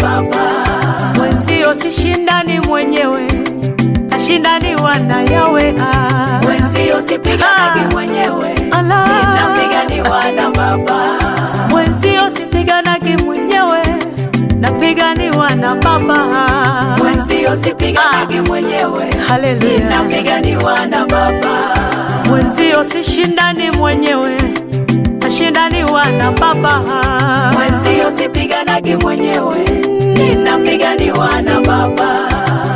Baba. Mwenzio sishindani mwenyewe, nashindaniwa na yawe ah. Mwenzio sipiganagi mwenyewe, Ala. ninapiganiwa na Baba. Mwenzio sipiganagi mwenyewe, napiganiwa na Baba. Mwenzio sipiganagi mwenyewe, Haleluya. ninapiganiwa na Baba. Mwenzio sishindani mwenyewe, nashindaniwa na Baba. Mwenzio sipiganagi mwenyewe, ninapiganiwa na Baba.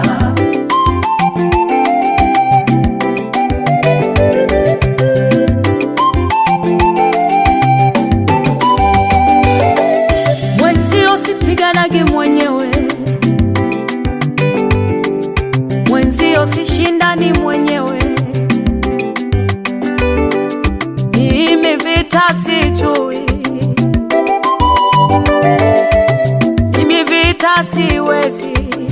Mwenzio sipiganagi mwenyewe, mwenzio sishindani mwenyewe. Mimi vita sijui, mimi vita siwezi.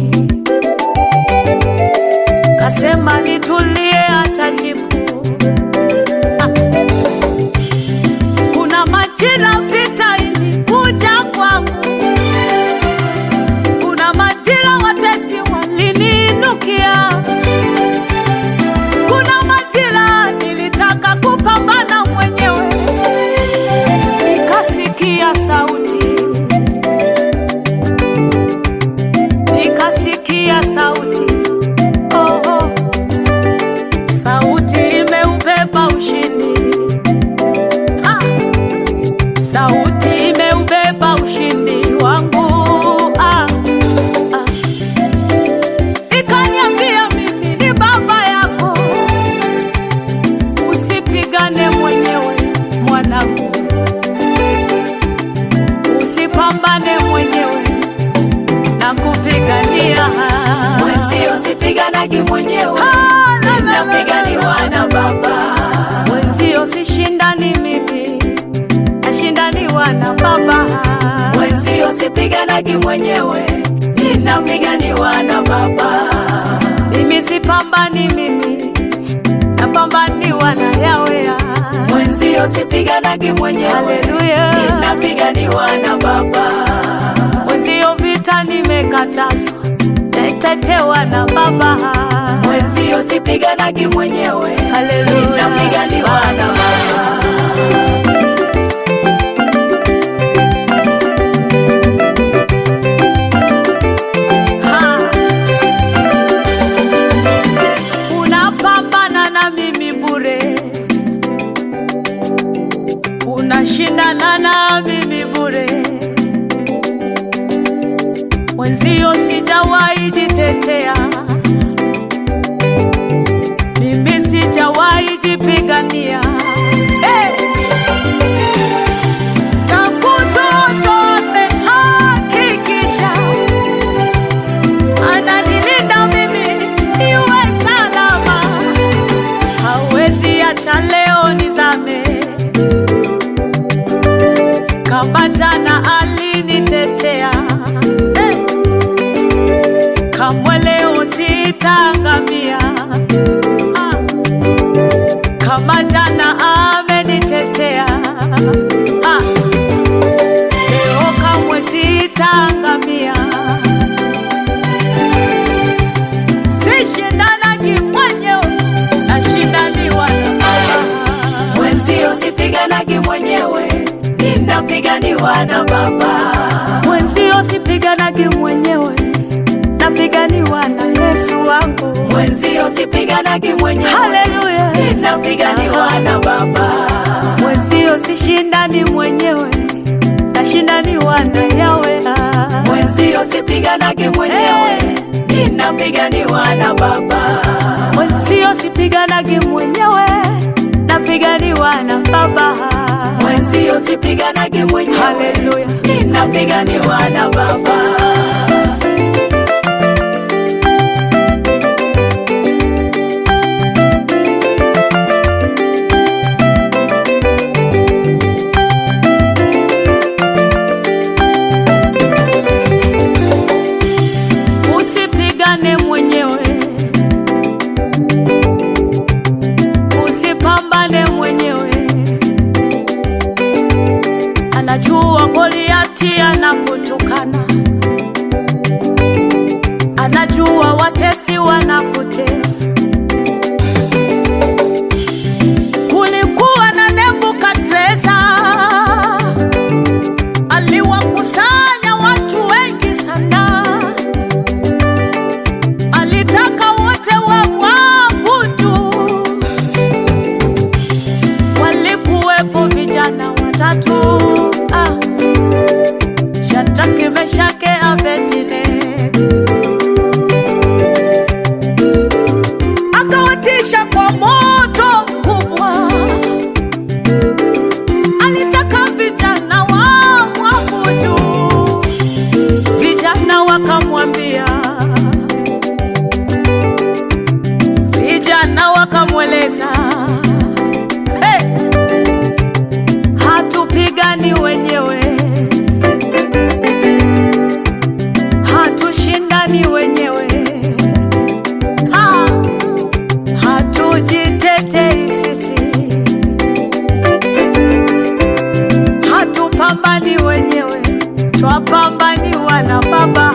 Kasema nitulie, atajibu. Ah. Kuna majira vita ilikuja kwangu, kuna majira watesi waliniinukia, kuna majira nilitaka kupambana mwenyewe, nikasikia sauti, nikasikia sauti, oh, oh. sauti imeubeba ushindi ah. Sauti imeubeba ushindi wangu ah, ah. Ikaniambia mimi ni baba yako, usipigane mwenyewe mwanangu, usipambane mwenyewe na kupigania Mwenzio sipiganagi mwenyewe, Ah, la, la, la, la. ninapiganiwa na Baba. Mwenzio sishindani mimi, nashindaniwa na baba Mwenzio sipiganagi mwenyewe, ninapiganiwa na Baba. mimi sipambani mimi napambaniwa na yawe Mwenzio sipiganagi mwenyewe, haleluya ninapiganiwa na Baba. mwenzio vita nimekatazwa naitetewa na baba Mwenzio sipiganagi mwenyewe, haleluya ninapiganiwa na Baba. Ha. unapambana na mimi bure unashindana na mimi bure mwenzio sijawahi jitetea mimi sijawahi jipigania hey! tangu toto amehakikisha ananilinda mimi niwe salama, hawezi acha leo nizame. Kama jana alinitetea eh, kamwe leo sitaangamia. Ah, kama jana amenitetea ah, leo kamwe sitaangamia. sishindanagi mwenyewe nashindaniwa na baba Mwenzio sipiganagi mwenyewe, ninapiganiwa na Baba. mwenzio sipiganagi mwenyewe napiganiwa na yesu wangu Mwenzio sipiganagi mwenyewe, haleluya ninapiganiwa na Baba. mwenzio sishindani mwenyewe nashindaniwa na yawe ah. Mwenzio sipiganagi mwenyewe, ninapiganiwa na Baba. mwenzio sipiganagi mwenyewe napiganiwa na baba Mwenzio sipiganagi mwenyewe, haleluya ninapiganiwa na Baba. usipigane mwenyewe usipambane mwenyewe anajua goliati anakutukana najua watesi wanakutesa. Kulikuwa na Nebukadreza, aliwakusanya watu wengi sana, alitaka wote wamwabudu. Walikuwepo vijana watatu ah, Shadraki, Meshake, Abednego akawatisha kwa moto mkubwa. Alitaka vijana wamwabudu, vijana wakamwambia, vijana wakamweleza, hey, hatupigani wenyewe, hatushindani wenyewe ha hatujitetei sisi, hatupambani wenyewe, twapambaniwa na Baba.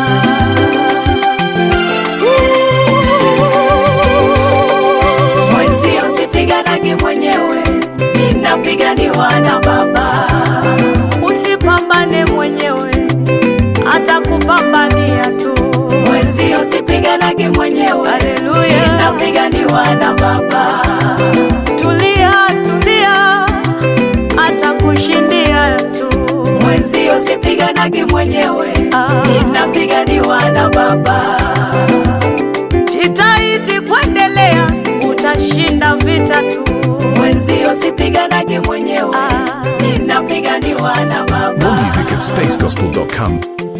Mwenzio sipiganagi mwenyewe, ninapiganiwa na Baba. Usipambane mwenyewe, atakupambania tu. Mwenzio sipiganagi mwenyewe, Haleluya. ninapiganiwa na Baba. Tulia, tulia, atakushindia tu. Mwenzio sipiganagi mwenyewe, Ah. ninapiganiwa na Baba. Jitahidi kuendelea, utashinda vita tu. Mwenzio sipiganagi mwenyewe, Ah. ninapiganiwa na Baba. More music at spacegospel.com.